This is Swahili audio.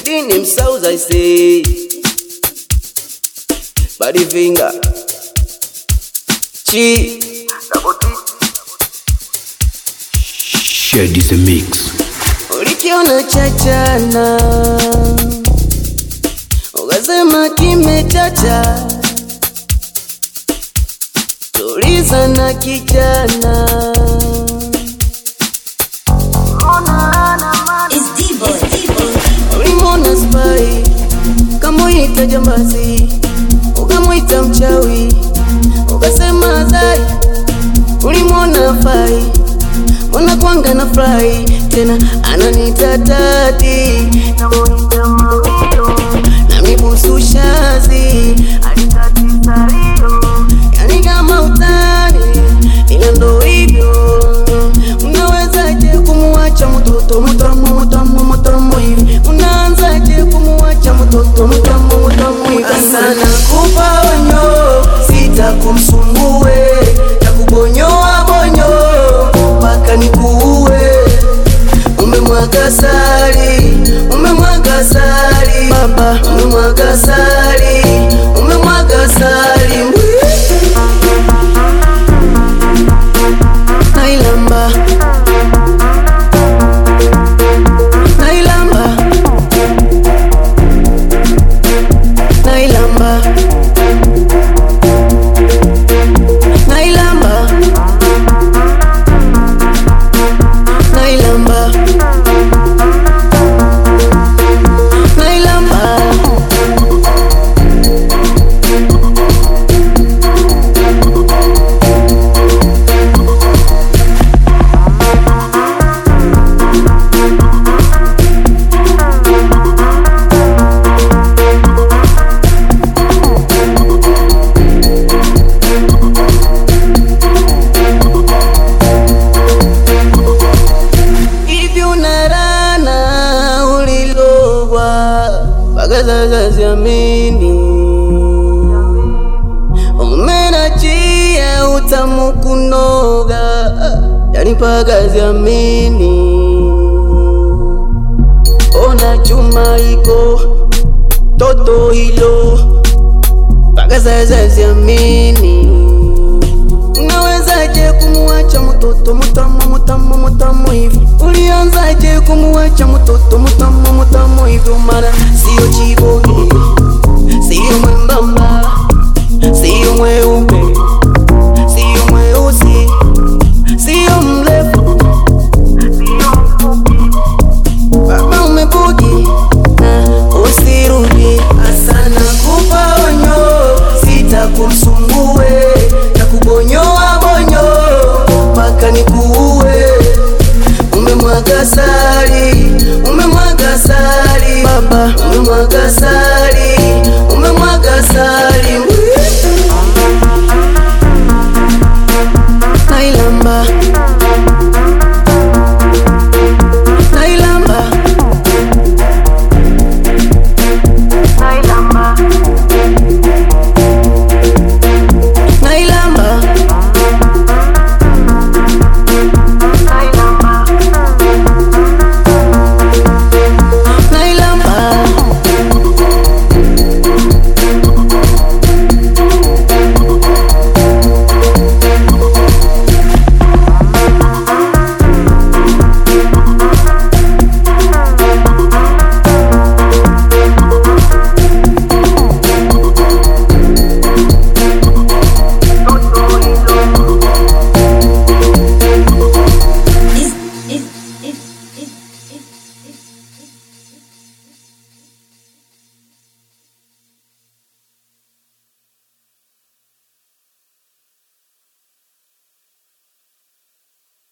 Within themselves, I say, body finger, chi, Shed is a mix. ulikiona chachana, ukasema kimechacha, tuliza na kijana. It's Divo, Divo. Ulimwona spy ukamwita jambazi, ukamwita mchawi, ukasema zai. Ulimwona fai mbona kwanga na fly tena ananita tati namuita mawilo na mibusu shazi yani kama utani ila ndo hivyo unawezaje kumuacha mtoto mtamu mtamu mtamu hivi unaanzaje kumuacha mtoto mtamu mtamu hivi sana kupa onyo sita kumsumbue takubonyoa bonyo mpaka nikuue umemwaga sali umemwaga sali baba umemwaga sali umemwaga sali nailamba nailamba nailamba nailamba nailamba nailamba hivi unarana ulilogwa mpaka sasa siamini umenachia utamu kunoga yani mpaka siamini ona chuma iko toto hilo mpaka sasa siamini Unawezaje kumuacha mtoto mtamu mtamu mtamu hivi? Ulianzaje kumuacha mtoto mtamu mtamu hivi? Mara sio chiboni, sio mwembamba, sio mweupe, sio mweusi, sio mrefu, sio mfupi. Baba umebugi na usirudi, asana kupa onyo, sitakumsumbue na kubonyoa bonyo mpaka nikuue. Umemwaga sali, umemwaga sali, baba umemwaga sali, umemwaga sali